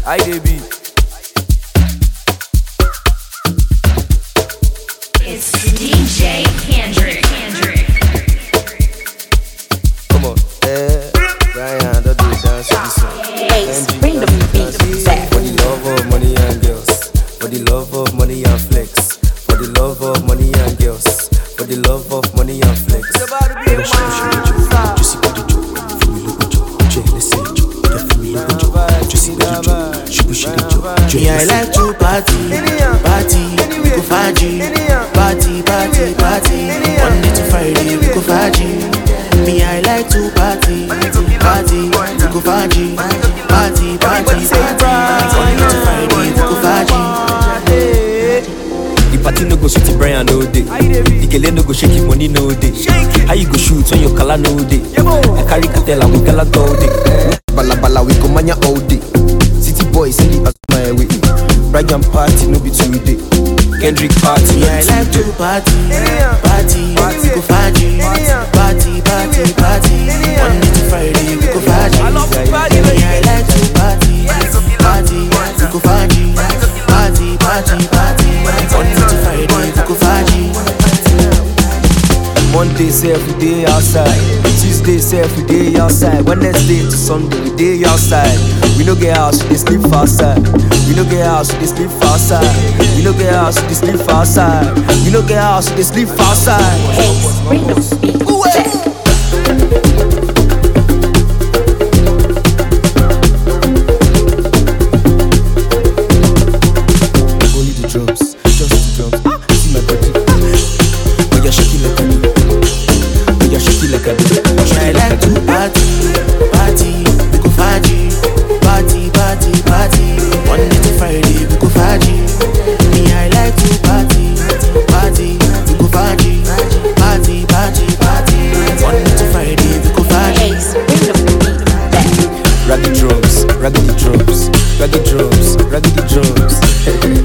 I dey be. It's DJ Kendrick. Kendrick. Come on. Eh, Brian, don't do dance to this song. Ace, MG, bring the don't do beat dance. back. For the love of money and girls. For the love of money and flex. For the love of money and girls. For the love of money and flex. Me, I like to party, party, we go faji, party, party, party. Monday to Friday, we go faji. Me, I like to party, party, we go faji, party, party, party. Monday to Friday, we go faji. The party no go sweet Brian no day. The kele no go shake him money no day. How you go shoot when your color no day? I carry cartel and we gala all day. Bala bala we go mania all day. City boys send it as my way. Brian party no be today. Kendrick party Me, I like to party, party, we go faji, party, party, party. Monday to Friday, we go faji. Me, I like to party, party, we go faji, party, party, party. Monday to Friday, we go faji. Monday say every day outside. Tuesday say every day outside. Wednesday to Sunday we day outside. We no get house, we dey sleep for outside. We no get house, we dey sleep for outside. We no get house, we dey sleep for outside. We no get house, we dey sleep for outside. Ace, bring the beat back. Only the drums, just the drums. Ah, see my body. Oh yeah, shake it like a do. Oh yeah, shake it like a do. I like to party, party, we go faji, party, party, party. Monday to Friday, we go faji. Me, I like to party, party, we go faji, party, party, party. Monday to Friday, we go faji. Ace, bring the beat back. Raggy drums, raggedy drums, raggy drums, raggedy drums.